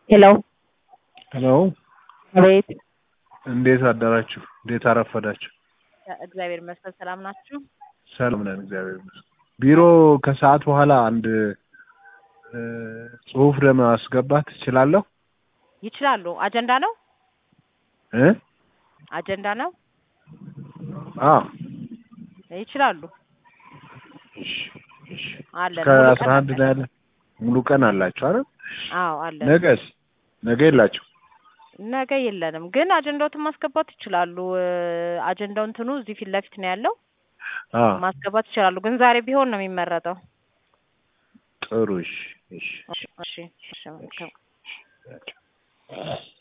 ሄሎ ሄሎ አቤት። እንዴት አደራችሁ? እንዴት አረፈዳችሁ? እግዚአብሔር ይመስገን ሰላም ናችሁ? ሰላም ነን፣ እግዚአብሔር ይመስገን። ቢሮ ከሰዓት በኋላ አንድ እ ጽሁፍ ለማስገባት እችላለሁ ይችላሉ። አጀንዳ ነው እ አጀንዳ ነው አዎ ይችላሉ። እሺ፣ እሺ። አለን እስከ ሙሉ አስራ ቀን አንድ ላይ ያለ ሙሉ ቀን አላችሁ አይደል? አዎ አለን። ነገስ ነገ የላችሁ? ነገ የለንም፣ ግን አጀንዳዎትን ማስገባት ይችላሉ። እ አጀንዳው እንትኑ እዚህ ፊት ለፊት ነው ያለው። አዎ ማስገባት ይችላሉ፣ ግን ዛሬ ቢሆን ነው የሚመረጠው። ጥሩ። እሺ፣ እሺ። እሺ፣ እሺ፣ እሺ መልካም